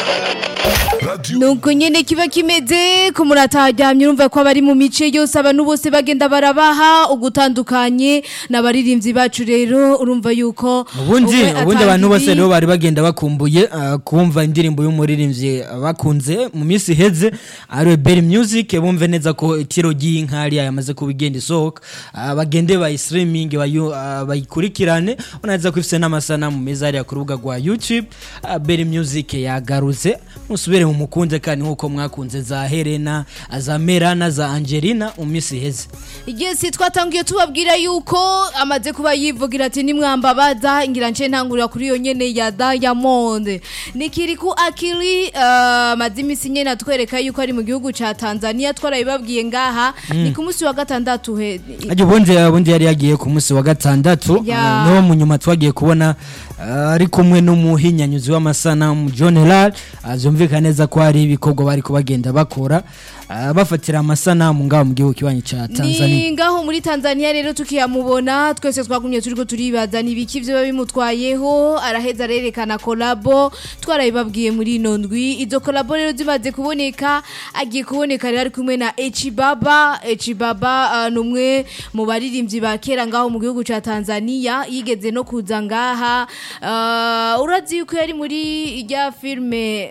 nuko nyene kiba kimeze ko murataryamye urumva ko abari mu mice yose abantu bose bagenda barabaha ugutandukanye n'abaririmbyi bacu rero urumva yuko ubundi umwe ubundi abantu bose atangiye- rero bari bagenda bakumbuye ah, kumva indirimbo y'umuririmbyi bakunze mu minsi iheze ariwe Berry Music bumve neza ko itiro ry'inkari yamaze kuba igenda isohoka Ah, bagende bayi streaming bayu- ah, bayikurikirane unaza ko ifise n'amasanamu meza hariya ku rubuga rwa YouTube Ah, Berry Music yagarutse musubire mu mukunze kandi nkuko mwakunze za Helena za Merana za Angelina mu minsi iheze igihe si twatangiye tubabwira yuko amaze kuba yivugira ati nimwambabaza ngira nce ntangurira kuri iyo nyene ya Diamond nikiri ku akili uh, amaze imisi nyene atwereka yuko ari mu gihugu ca Tanzania twarabibabwiye ngaha ni ku munsi wa gatandatu he Ajya ubundi ubundi yari yagiye ku munsi wa gatandatu Ya. ah, niho mu nyuma twagiye kubona ah, ari kumwe n'umuhinyanyuzi w'amasanamu John Lal azumvikana neza ko hari ibikorwa bari kubagenda bakora ah, bafatira amasanamu ngaho mu gihugu kibanyi ca Tanzania ni ngaho muri Tanzania rero tukiyamubona twese twagumye turiko turibaza ni ibiki vyo bimutwayeho araheza arerekana kolabo twarabibabwiye muri ino ndwi izo kolabo rero zimaze kuboneka agiye kuboneka rero ari kumwe na Echibaba Echibaba uh, numwe mu baririmbyi ba kera ngaho mu gihugu ca Tanzania yigeze no kuza ngaha uh, urazi yuko yari muri ijya filme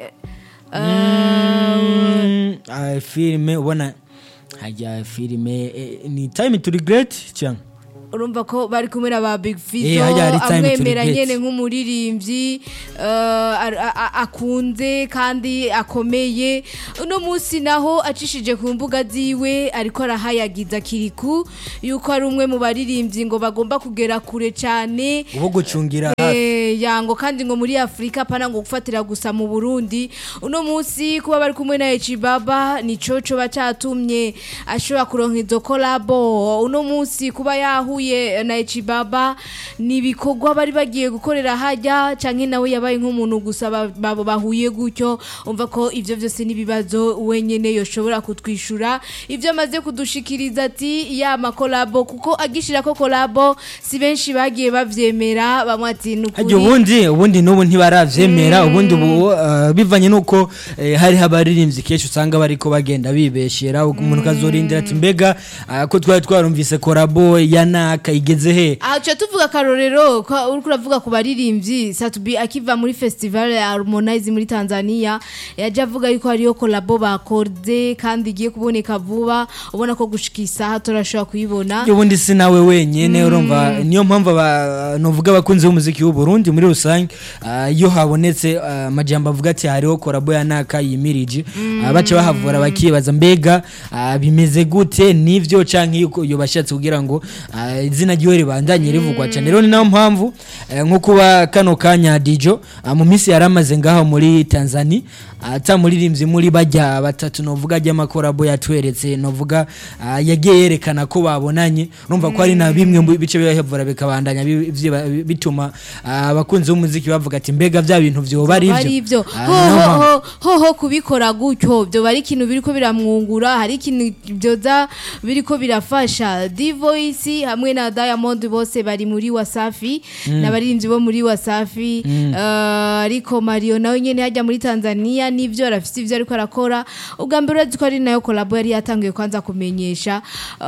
uh, Mm, ah, filime ubona hajya filime eh, ni time to regret cyangwa urumva ko bari kumwe na ba Big Eh, Fizzo hajya hari time to amwemera regret. nyene nk'umuririmbyi uh, a- a- a- akunze kandi akomeye uno munsi naho acishije ku mbuga ziwe ariko arahayagiza kiriku yuko ari umwe mu baririmbyi ngo bagomba kugera kure cyane ubu gucungira Eh, yango kandi ngo muri Afrika pana ngo gufatira gusa mu Burundi uno munsi kuba bari kumwe na Echibaba ni coco bacatumye ashobora kuronka izo collabo uno munsi kuba yahuye na Echibaba ni ibikorwa bari bagiye gukorera hajya canke nawe yabaye nk'umuntu gusa ba- babo bahuye gutyo umva ko ivyo vyose nibibazo wenyene yoshobora kutwishura ivyo amaze kudushikiriza ati ya makolabo kuko agishira ko kolabo si benshi bagiye bavyemera bamwe ati Ajya nukuri ubundi ubundi n'ubu ntibaravyemera ubundi ubu uh, bivanye nuko eh, hari abaririmbyi kenshi usanga bariko bagenda bibeshera umuntu kazorindira ati mbega ah, ko twari twarumvise korabo ya naka igeze he aca tuvuga akarorero ko uriko uravuga ku baririmbyi Satubi akiva muri festival ya Harmonize muri Tanzania yaje avuga yuko hariyo kolabo bakoze kandi igiye kuboneka vuba ubona ko gushika isaha turashobora kuyibona Ajya ubundi si nawe wenyene urumva niyo mpamvu aba- novuga abakunzi b'umuziki w'u Burundi muri rusange ah, iyo habonetse ah, amajambo avuga ati hariho korabo ya naka yimirije ah, baca bahavura bakibaza mbega ah, bimeze gute nivyo canke yuko iyo bashatse kugira ngo ah, izina ryiwe ribandanye rivugwa cyane rero ni nayo mpamvu eh, nko kuba kano kanya Dijo ah, mu minsi yaramaze ngaho muri Tanzania ata muririmbyi muri bajya batatu novuga ry'amakorabo yatweretse novuga ah, yagiye yerekana ko babonanye urumva ko ari na bimwe mu bice bibahevura bikabandanya bi- vyiba- bituma ah, abakunzi b'umuziki bavuga ati mbega vya bintu vyoba ari ari ivyo ivyo Ah, ho niyo ho mpamvu- ho ho ho kubikora gutyo byo bari ikintu biriko biramwungura hari ikintu byoza biriko birafasha D-Voice hamwe na Diamond bose bari muri Wasafi n'abaririmbyi bo muri Wasafi Eh, ariko Mario nawe nyene hajya muri Tanzania nivyo arafite ivyo ariko arakora ubwa mbere urazi ko ari nayo collabo yari yatangiye kwanza kumenyesha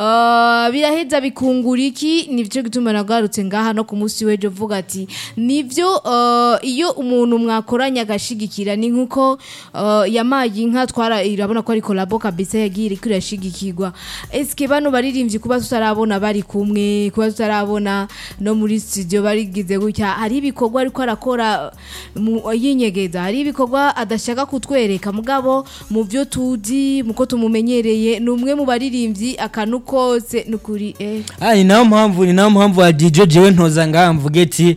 Eh, biraheza bikungura iki nivyo gituma nagarutse ngaha no ku munsi w'ejo vuga ati nivyo eh, iyo umuntu mwakoranye agashigikira ni nkuko eh, yamaye inka twara irabona ko ari collabo kabisa yagiye iriko irashigikirwa eske bano baririmbyi kuba tutarabona bari kumwe kuba tutarabona no muri studio barigize gutya hari ibikorwa ariko arakora mu- yinyegeza hari ibikorwa adashaka kutwereka mugabo mu byo tuzi muko tumumenyereye ni umwe mu baririmbyi akantu kose nukuri eh Ah, ni nayo mpamvu ni nayo mpamvu wa DJ jewe ntoza ngaha mvuge ati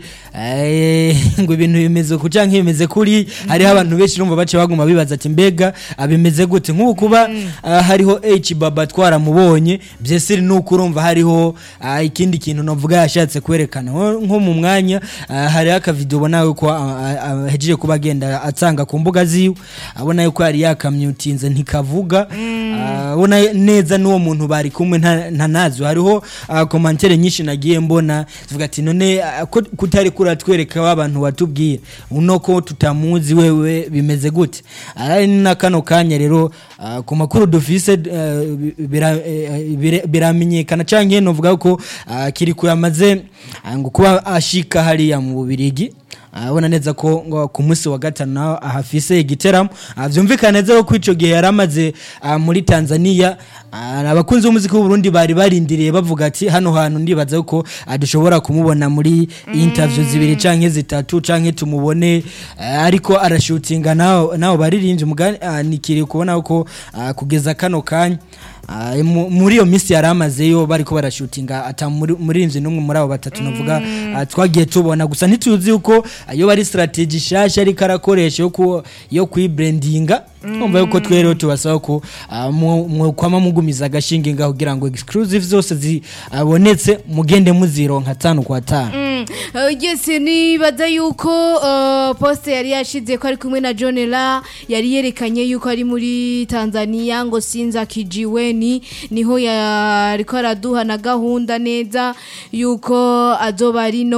eh, ngo ibintu bimeze ku canke bimeze kuri hariho abantu benshi urumva bace baguma bibaza ati mbega ah, bimeze gute nk'ubu kuba ah, hariho H baba twaramubonye byesiri nuko urumva hariho ah, ikindi kintu novuga yashatse kwerekana Nko- nko mu mwanya ah, hariho akavideo ubona yuko ahejeje kuba agenda atanga ku mbuga ziwe abona yuko yari yakamyutinze ntikavuga Ah, Ah, ubona neza n'uwo muntu bari kumwe nta- ntanazi hariho ah, komantere nyinshi nagiye mbona zivuga ati none ah, ko kutari kuratwereka wa bantu watubwiye uno ko tutamuzi wewe bimeze gute ari na kano kanya rero ah, ku makuru dufise eh, bira- eh, bira- biramenyekana canke novuga ko ah, kiriko yamaze ah, ngo kuba ashika hariya mu bubirigi abona neza ko ngo ku munsi wa gatanu naho ahafise igiteramo Ah, vyumvikana neza ko ico gihe yari amaze ah, muri tanzania Ah, abakunzi b'umuziki w'uburundi bari barindiriye bavuga ati hano hantu ndibaza ko ah, dushobora kumubona muri interview zibiri canke zitatu canke tumubone ah, ariko arashutinga naho naho baririmbye umugani ah, nikiri kubona ko ah, kugeza kano kanya Ah, mu- muri iyo minsi yari amazeyo bariko barashutinga ata muri- muririmbyi n'umwe muri abo batatu navuga ah, twagiye tubona gusa ntituzi yuko ah, iyo bari strategy shasha ariko arakoresha yo ku- yo kuyibrandinga umva yuko twe rero tubasaba ko ah, mu- mu- kwama mugumiza agashinge ngaho kugira ngo exclusive zose zibonetse mugende muzironka tanu kwa tanu Mm, eh, yes nibaza yuko uh, poste yari yashize ko ari kumwe na John La yari yerekanye yuko ari muri Tanzania ngo sinza kijiweni niho yariko araduha na gahunda neza yuko azoba ari no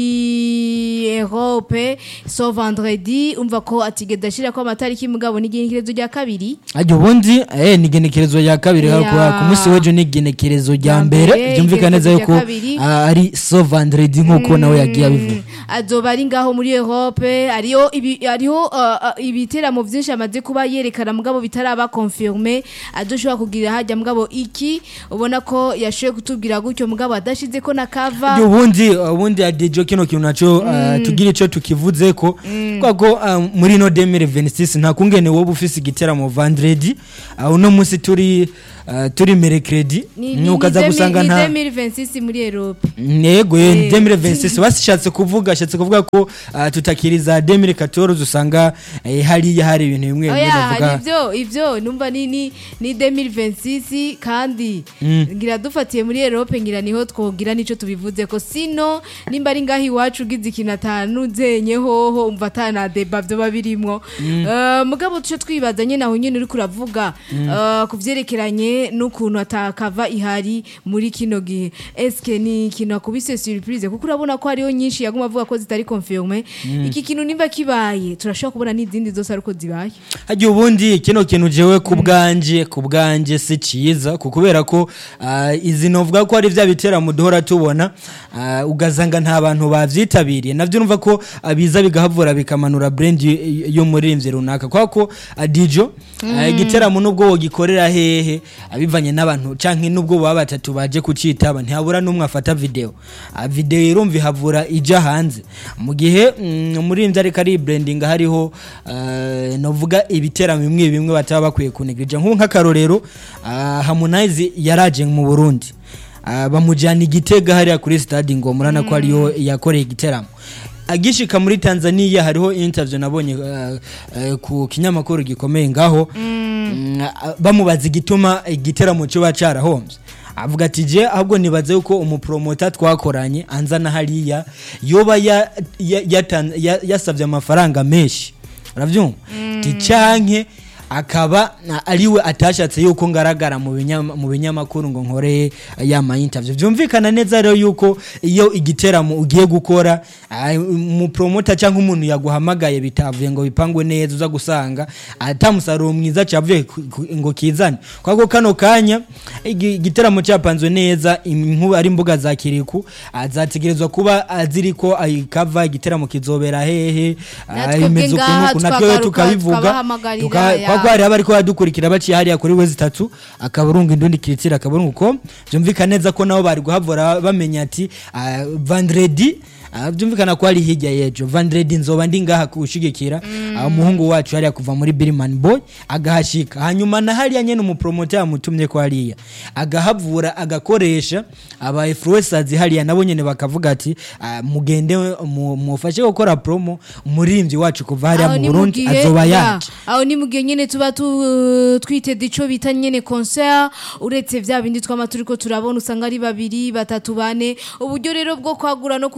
muri Europe so vendredi umva ko atigeda ashira ko amatariki mugabo n'igenekerezo rya kabiri ajya ubundi eh, ni igenekerezo rya kabiri Ya. yeah. ku munsi w'ejo ni igenekerezo rya Rya mbere mbere, byumvikana neza igenekerezo yuko rya kabiri. ah, ari so vendredi nk'uko nawe yagiye abivuga azoba ari ngaho muri Europe ariyo ibi, ariho uh, uh, ibiteramo vyinshi amaze kuba yerekana mugabo bitaraba confirme adoshobora kugira hajya mugabo iki ubona ko yashoye kutubwira gutyo mugabo adashize ko na cover Ndi ubundi ubundi adijo kino kintu naco uh, tugira ico tukivuze ko kwa ko uh, muri no 2026 nta kungene wowe ufise igiteramo vendredi uh, uno munsi turi uh, turi mercredi ni ni- nukaza ni gusanga demi- nta ni 2026 muri Europe nego Eh. ye 2026 bashatse kuvuga ashatse kuvuga ko uh, tutakiriza 2014 usanga eh, hariya hari ibintu bimwe bimwe oya bavuga nivyo ivyo numva ni ni ni 2026 kandi ngira dufatiye muri Europe ngira niho twogira nico tubivuze ko sino nimba ari ngaho iwacu ugize ikintu atanu zenye hoho umva atana deba vyo babirimwo Eh, mugabo tuce twibaza nyene aho nyene uri kuravuga eh, ku vyerekeranye n'ukuntu atakava ihari muri kino gihe eske ni ikintu akubise surprise kuko urabona ko hariho nyinshi yaguma avuga ko zitari confirme iki kintu nimba kibaye turashobora kubona n'izindi zose ariko zibaye hajya ubundi kino kintu jewe ku bwanje ku bwanje si cyiza ku kubera ko ah, izi novuga ko ari bya biteramo duhora tubona ah, ugasanga nta bantu bavyitabiriye navyo numva ko ah, biza bigahavura bikamanura brand y- y'umuririmbyi runaka kwa ko ah, dijo ah, igiteramo nubwo wogikorera hehe abivanye n'abantu canke nubwo baba batatu baje kucitaba ntihabura n'umwe afata video Ah, video irumva ihavura ija hanze mu gihe mm, umuririmbyi ariko ari branding hariho ah, novuga ibiteramo bimwe bimwe bataba bakwiye kunegirija nk'ubu nk'akarorero ah, Harmonize yaraje mu Burundi Ah, bamujyana igitega hariya kuri stade ngoma urabona ko ariyo yakoreye igiteramo agishika muri Tanzania hariho interview nabonye uh, uh, ku kinyamakuru gikomeye ngaho mm, ah, bamubaza igituma igiteramo cyo bacarahombye avuga ati je ahubwo nibaze yuko umupromota twakoranye anzana hariya yoba ya- ya- yatan- ya- yasavye amafaranga menshi uravyumva ti canke akaba na- ariwe atashatse yuko ngaragara mu binyama- mu binyamakuru ngo nkore ya ma interview byumvikana neza rero yuko iyo igiteramo ugiye gukora ah, umupromota cyangwa umuntu yaguhamagaye bitavuye ngo bipangwe neza uza gusanga atamusaruro mwiza cyavuye ku- ku- ngo kizane kwako kano kanya igi- igiteramo cyapanzwe neza inkuba ari imbuga za kiriku ah, zategerezwa kuba ah, ziriko ayikava igiteramo kizobera hehe ah, Natwe imeze bwe ngaha ukuntu natwe twagaruka, tukabivuga tukabahamagarira, tuka- ya. kwa ko hari abariko badukurikira baciye hariya kuri we zitatu akaburungu indundi kiritira akaburungu ko byumvikana neza ko nabo bari guhavura bamenya ati ah, vendredi ah, byumvikana ko ari hirya yejo vendredi nzoba ndi ngaha kushigikira ah, umuhungu wacu hariya kuva muri Birman Boy agahashika hanyuma na hariya nyene umupromoter yamutumye ko hariya agahavura agakoresha aba influencers hariya nabo nyene bakavuga ati ah, mugende mu- mufashe gukora promo umuririmbyi wacu kuva hariya Aho mu ni Burundi mugihe- azoba ya, yaje aho ni mugihe nyene tuba tu- twiteze ico bita nyene concert uretse vya bindi twama turiko turabona usanga ari babiri batatu bane uburyo rero bwo kwagura no kugira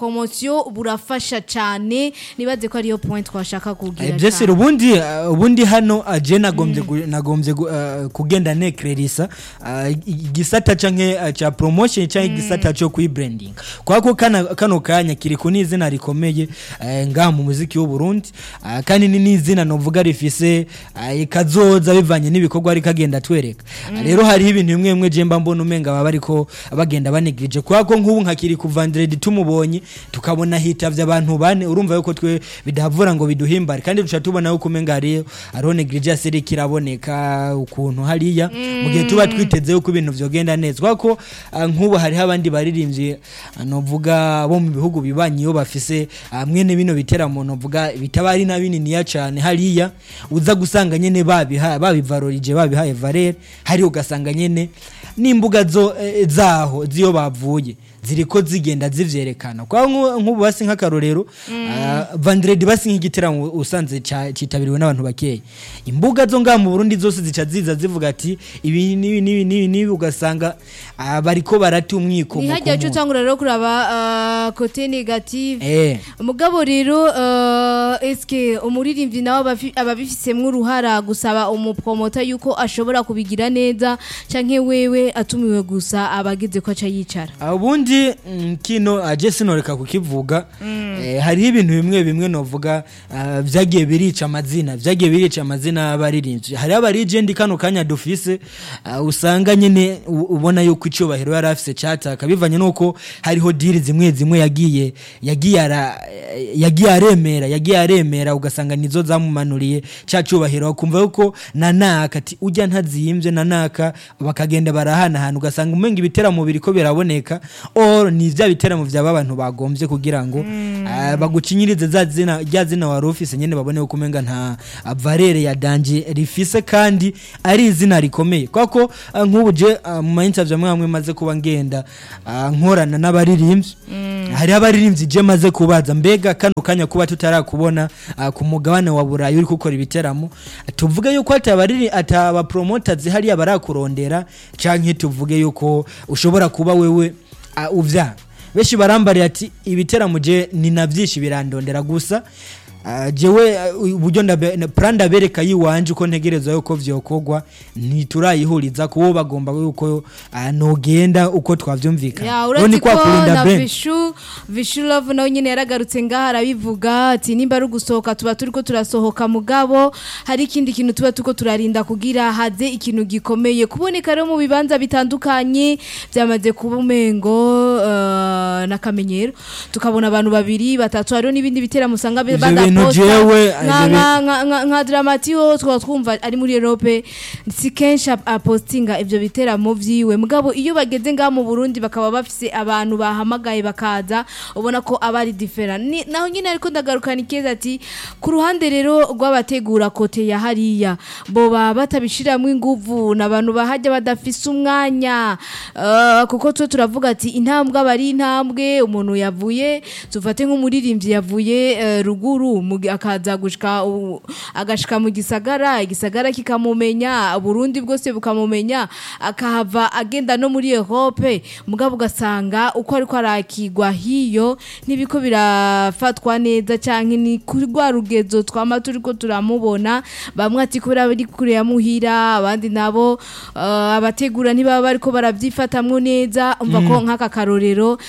promotion burafasha cyane nibaze ko ariyo point twashaka kugira byose ubundi uh, ubundi hano uh, je nagombye gu- nagombye gu- uh, kugenda nekrerisa uh, igisata canke uh, ca promotion canke igisata cyo kwibranding kwako kana kano kanya kiri ku n'izina rikomeye uh, ngaha mu muziki w'u Burundi uh, kandi ni n'izina novuga rifise uh, ikazoza bivanye n'ibikorwa ari kagenda twereka Uh, rero hariho ibintu bimwe bimwe je mba mbona umenga baba bariko bagenda banegrije kwako nk'ubu nka kiri ku Vendredi tumubonye tukabona hitavye abantu bane urumva yuko twe bidahavura ngo biduhimbare kandi duca tubona yuko umenga hariyo hariho negligence iri kiraboneka ukuntu hariya mu gihe tuba twiteze yuko ibintu vyogenda neza kwako ah, nk'ubu hariho abandi baririmbyi ah, novuga bo mu bihugu bibanyi iyo bafise ah, mwene bino biteramo novuga bitaba ari na bininiya cane hariya uza gusanga nyene babiha babivarorije babihaye valeur hari ugasanga nyene n'imbuga zo eh, zaho ziyo bavuye ziriko zigenda zivyerekana kwa nku- nk'ubu basi nk'akarorero ah, vandredi basi nk'igiteramo usanze ca- citabiriwe n'abantu bakeya imbuga zo ngaha mu burundi zose zica ziza zivuga ati ibi nibi nibi nibi nibi ugasanga ah, bariko barata umwiko ni mu hajya cyo kumu- utangura rero kuraba uh, kote negative eh mugabo rero uh, eske umuririmbyi nawe abafi- aba abifisemwo uruhara gusaba umupromota yuko ashobora kubigira neza canke wewe atumiwe gusa abageze ko aca yicara ubundi mm, kino aje sinoreka kukivuga eh, hariho ibintu bimwe bimwe novuga ah, vyagiye birica amazina vyagiye birica amazina y'abaririmbyi hariho abarijendi kano kanya dufise ah, usanga nyene u- ubona yuko icubahiro yari afise cataka bivanye nuko hariho diri zimwe zimwe yagiye yagiye ara yagiye aremera yagiye aremera ugasanga nizo zamumanuriye ca cubahiro ukumva yuko nanaka ati ujya ntazimvye nanaka bakagenda barahanahana ugasanga umenga ibiteramo biriko biraboneka or ni vya biteramo vyaba abantu bagombye kugira ngo ah, bagucinyirize za zina rya zina wari ufise nyene babone yuko umenga nta ah, valere ya danje rifise kandi ari izina rikomeye kwako ah, nk'ubu je ah, mu mainterview amwe amwe maze kuba ngenda ah, nkorana n'abaririmbyi hariho abaririmbyi je maze kubaza mbega kano kanya kuba tutarakubona ah, ku mugabane wa burayi uri gukora ibiteramo tuvuge yuko atabariri ataba promoters hariya barakurondera canke tuvuge yuko ushobora kuba wewe ah, uvya benshi barambariye ati ibiteramo je ni na byinshi birandondera gusa ah, jewe ah, uburyo ndabe- na- plan ndabereka yiwanje uko ntegereza yuko vyokogwa ntiturayihuriza kuwo bagomba yuko ah, nogenda uko twavyumvikana ya Rero ni uretse kwa ko kurinda na Ben. vishu vishu love nawe nyine yaragarutse ngaha arabivuga ati nimba ari ugusohoka tuba turi ko turasohoka mugabo hari ikindi kintu tuba turiko turarinda kugira haze ikintu gikomeye kuboneka rero mu bibanza bitandukanye byamaze kuba umengo uh, n'akamenyero tukabona abantu babiri batatu hariho n'ibindi biteramo usanga Ivyo bintu badaposta jewe, nka- ivyo nka- nka- nka- nka dramatiyo twaba twumva ari muri Europe si kenshi ap- apostinga ivyo biteramo vyiwe mugabo iyo bageze ngaha mu Burundi bakaba bafise abantu bahamagaye bakaza ubona ko aba ari different Ni- naho nyine ariko ndagarukana ikeza ati ku ruhande rero rw'abategura kote ya hariya boba batabishiramwo inguvu n'abantu bahajya badafise umwanya uh, kuko twe turavuga ati intambwe aba ari intambwe umuntu yavuye tufate nk'umuririmbyi yavuye eh, ruguru mu gi- akaza gushika u- agashika mu gisagara igisagara kikamumenya Burundi bwose bukamumenya akahava agenda no muri Europe mugabo ugasanga uko ariko arakigwa hiyo nibiko birafatwa neza canke ni kuri rwa rugezo twama turiko turamubona bamwe ati kubera bari kure ya muhira abandi nabo eh, abategura ntibaba bariko baravyifatamwo neza umva ko nk'aka karorero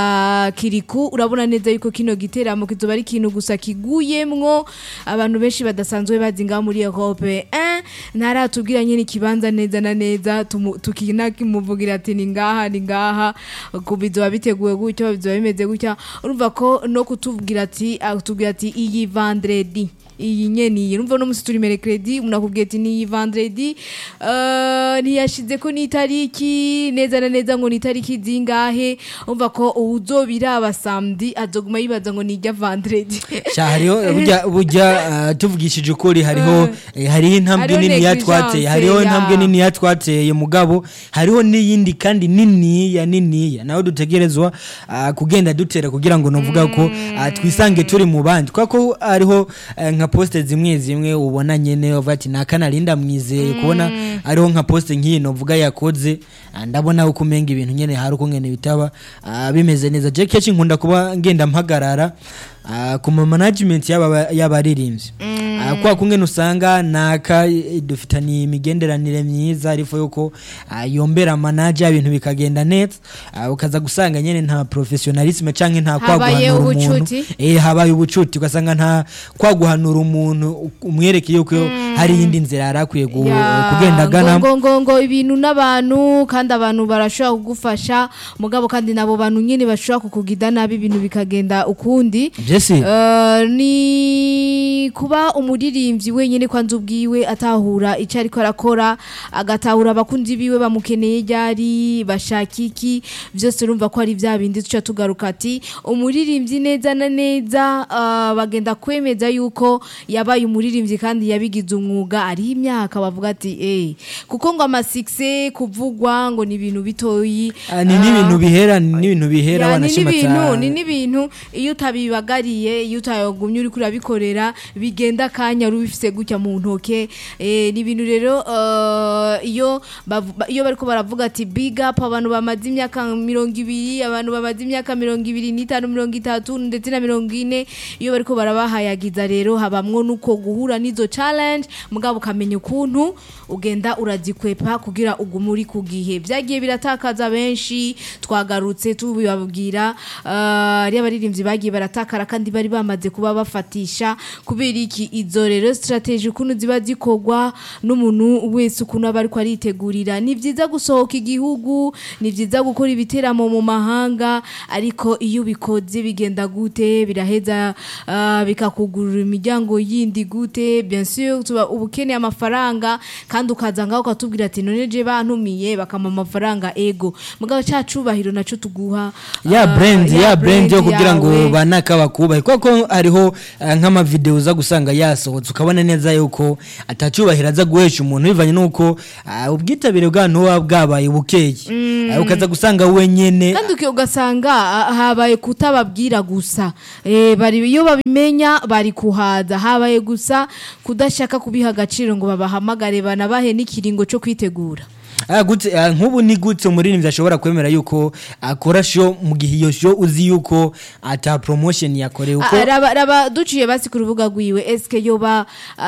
ka kiriku urabona neza yuko kino giteramo kizoba ari ikintu gusa kiguyemwo abantu benshi badasanzwe bazi ngaho muri Europe eh ntaratubwira nyine ikibanza neza na neza tumu- tukinakimuvugira ati ni ngaha ni ngaha ku bizoba biteguwe gutyo bizoba bimeze gutya urumva ko no kutubwira ati atubwira ati iyi vendredi iyi nyene iyi urumva no musi turi mercredi umuntu akubwiye ati ni iyi vendredi eh, ntiyashize ko n'itariki neza na neza ngo ni itariki zingahe umva ko uzobiraba samedi azoguma yibaza ngo ni ijya vendredi Sha hariho burya burya ah, tuvugishije ukuri hariho eh, hariho intambwe Hariho nini negligence, yatwateye hariho ya. intambwe nini yatwateye mugabo hariho n'iyindi kandi niniya niniya nawe dutegerezwa ah, kugenda dutera kugira ngo novuga ko ah, twisange turi mu bandi kubera ko hariho eh, nka nka poste zimwe zimwe ubona nyene uvuga ati naka narinda mwizeye kubona ariho nka poste nk'iyi novuga yakoze ah, ndabona uko umenga ibintu nyene hari uko ngene bitaba ah, bimeze neza je kenshi nkunda kuba ngenda mpagarara ah, ku ma management y'aba- y'abaririmbyi Ah, kwa kungene usanga naka eh, dufitaniye imigenderanire myiza ariko yuko ah, yombera manager ibintu bikagenda neza ah, ukaza gusanga nyene nta professionalisme canke nta Habaye kwaguhanura umuntu ubucuti. eh habaye ubucuti ugasanga nta kwaguhanura umuntu umwereke yuko hari iyindi nzira yari akwiye gu- Ya, kugenda agana ngo ngo ngo ibintu n'abantu kandi abantu barashobora kugufasha mugabo kandi nabo bantu nyine bashobora kukugida nabi ibintu bikagenda ukundi byese Eh, ni kuba umuririmbyi wenyine kwanza ubwiwe atahura icyo ariko arakora agatahura abakunzi biwe bamukeneye ryari bashaka iki byose urumva ko ari bya bindi tuca tugaruka ati umuririmbyi neza na neza eh, bagenda kwemeza yuko yabaye umuririmbyi kandi yabigize umwuga ariho imyaka bavuga ati eh kuko ngo amasikise kuvugwa ngo ni ibintu bitoyi Ah, ni ah, n'ibintu bihera ni n'ibintu bihera ya, ni wanashima n'ibintu cyane. ni n'ibintu iyo utabibagariye iyo utayagumye uri kurabikorera bigenda akanya rubifise gutya mu ntoke eh, ni ibintu rero eh, iyo bavu- ba- iyo bariko baravuga ati big up abantu bamaze imyaka mirongo ibiri abantu bamaze imyaka mirongo ibiri n'itanu mirongo itatu ndetse na mirongo ine iyo bariko barabahayagiza rero habamwo nuko guhura n'izo challenge mugabo ukamenya ukuntu ugenda urazikwepa kugira ugume uri ku gihe byagiye biratakaza benshi twagarutse tubibabwira uh, ari abaririmbyi bagiye baratakara kandi bari bamaze kuba bafatisha kubera iki izo rero strategy ukuntu ziba zikorwa n'umuntu wese ukuntu aba ariko aritegurira ni byiza gusohoka igihugu ni byiza gukora ibiteramo mu mahanga ariko iyo ubikoze bigenda gute biraheza uh, bikakugurura imiryango yindi gute bien sûr tuba uba ukeneye amafaranga kandi ukaza ngaho ukatubwira ati none je bantumiye bakama amafaranga ego mugabo cya cubahiro naco tuguha ya ah, brand ya brand yo kugira ngo yawe. banaka bakubahe kuko hariho ah, nk'amavideo uza gusanga yasohotse ukabona neza yuko atacubahira aza guhesha umuntu bivanye n'uko ah, ubwitabire bw'abantu buba bwabaye bukeye Ah, ukaza gusanga wenyene kandi uki- ugasanga ah, habaye kutababwira gusa eh, bari iyo babimenya bari kuhaza habaye gusa kudashaka kubiha agaciro ngo babahamagare banabahe n'ikiringo cyo kwitegura Ah, gute ah, nk'ubu ni gute umuririmbyi ashobora kwemera yuko akora show mu gihe iyo show uzi yuko ata promotion yakorewe uko Ah, raba, raba duciye basi ku rubuga rwiwe eske yoba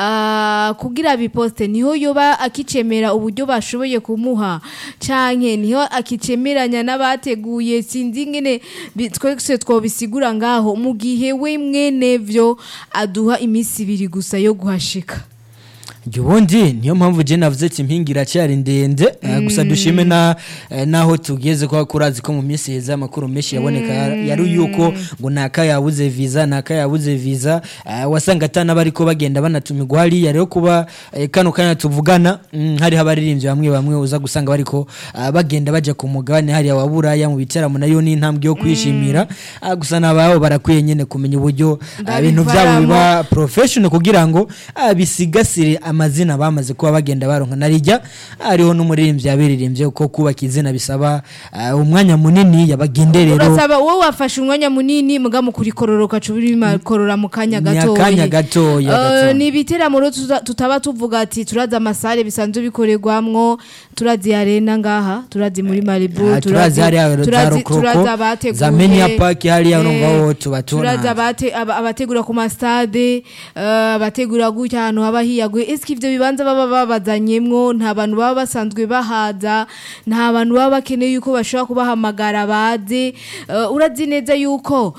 ah, kugira biposte niho yoba akicemera uburyo bashoboye kumuha canke niho akicemeranya n'abateguye sinzi ngene bi- twese twobisigura ngaho mu gihe we mwene vyo aduha iminsi ibiri gusa yo guhashika Jya ubundi niyo mpamvu je navuze ati impinga iracyari ndende eh, gusa dushime na eh, naho tugeze kwa kurazi ko mu minsi heza amakuru menshi yaboneka yari yuko ngo naka yabuze visa naka yabuze visa eh, wasanga atana bariko bagenda banatumirwa hariya rero kuba eh, kano kanya tuvugana mm, hari abaririmbyi bamwe bamwe uza gusanga bariko ah, bagenda baja ku mugabane hariya wa buraya mu biteramo nayo ni intambwe yo kwishimira Ah, gusa nababo barakwiye nyene kumenya uburyo ah, ibintu byabo Ndabivaramo. biba professional kugira ngo ah, bisigasire amazina bamaze kuba bagenda baronka narijya hariho n'umuririmbyi yabiririmbye ko kubaka izina bisaba ah, umwanya munini yabagenderero urasaba wowe wafashe umwanya munini muga mu kurikororoka korora mu kanya Ni gatoya akanya gatoya, Eh, gatoya. ni ibiteramo rero tuza- tutaba tuvuga ati turazi amasare bisanzwe bikorerwamwo turazi arena ngaha turazi muri maribu Ah, turazi hariya za turazi rokoko abateguye za menya park hariya Eh, urumva ho tuba turazi tubona abate- aba- abategura ku masitade eh, abategura gutya ahantu haba hiyaguye ese ibyo bibanza baba babazanyemwo nta bantu baba basanzwe bahaza nta bantu baba bakeneye yuko bashobora kubahamagara baze Eh, urazi neza yuko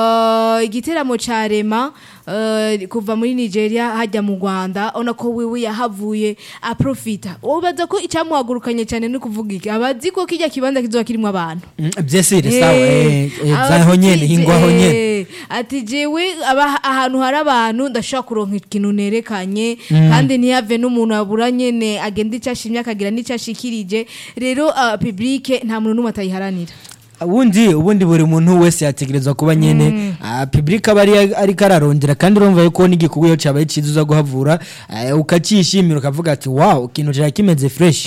eh, igiteramo ca rema eh, kuva muri nigeria hajya mu rwanda ona ko wewe yahavuye aprofita ubaza ko icyamuhagurukanye cyane no kuvuga iki abazi ko kijya kibanza kizoba kirimo abantu Mm, byesire sawa Eh, eh, eh, aba zaho ati, nyene hingwaho eh, nyene ati jewe aba- ahantu hari abantu ndashobora kuronka ikintu nerekanye kandi ntiyave n'umuntu abura nyene agenda icyo ashimye akagira n'icyo ashikirije rero uh, publike nta muntu n'umwe atayiharanira ubundi ubundi buri muntu wese yategerezwa kuba nyene ah, public aba ari ariko ararondera kandi urumva yuko n'igikorwa iyo cyabaye cyiza uza guhavura ah, ukacishimira ukavuga ati wow ikintu cyari kimeze fresh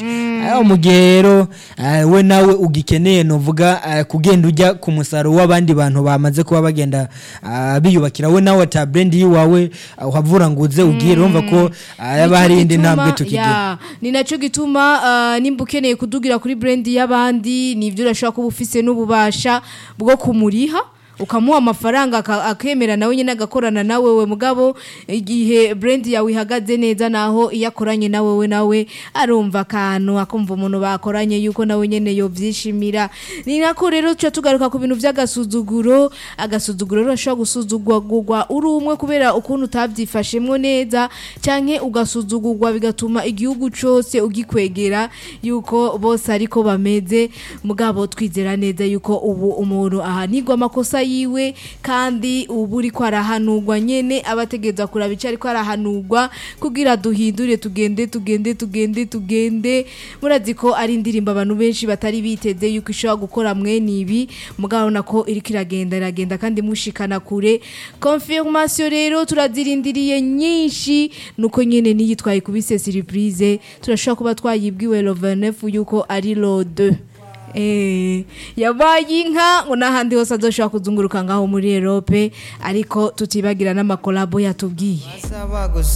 aho mu gihe rero eh, we nawe ugikeneye novuga eh, kugenda ujya ku musaruro w'abandi bantu bamaze kuba bagenda ah, biyubakira we nawe ata brand yiwawe ah, uhavura ngo uze ugiye urumva ko ah, yaba hari indi Nico ntambwe gituma- tukigira ya, ni nacyo gituma ah, nimba ukeneye kudugira kuri brand y'abandi nibyo urashobora kuba ufise n'ububasha bwo kumuriha ukamuha amafaranga aka- akemera nawe nyine agakorana nawe we mugabo igihe brand yawe ihagaze neza naho iyo akoranye nawe we nawe arumva akantu akumva umuntu bakoranye yuko nawe nyine yobyishimira ni nako rero tuca tugaruka ku bintu by'agasuzuguro agasuzuguro rero urashobora gusuzugurwa uri umwe kubera ukuntu utabyifashemo neza cyangwa ugasuzugurwa bigatuma igihugu cyose ugikwegera yuko bose ariko bameze mugabo twizera neza yuko ubu umuntu ahanigwa amakosa yiwe kandi ubu uri ko arahanurwa nyene abategereza kuraba icyo ariko arahanurwa kugira duhindure tugende tugende tugende tugende murazi ko ari indirimbo abantu benshi batari biteze yuko ishobora gukora mwene ibi mugabo nako iriko iragenda iragenda kandi mushikana kure confirmation rero turazirindiriye nyinshi nuko nyene niyitwaye kubise surprise turashobora kuba twayibwiwe lo 29 yuko ari lo 2 Eh, yabaye inka ngo n'ahandi hose azoshobora kuzunguruka ngaho muri Europe ariko tutibagira n'amakolabo yatubwiye Asaba gusa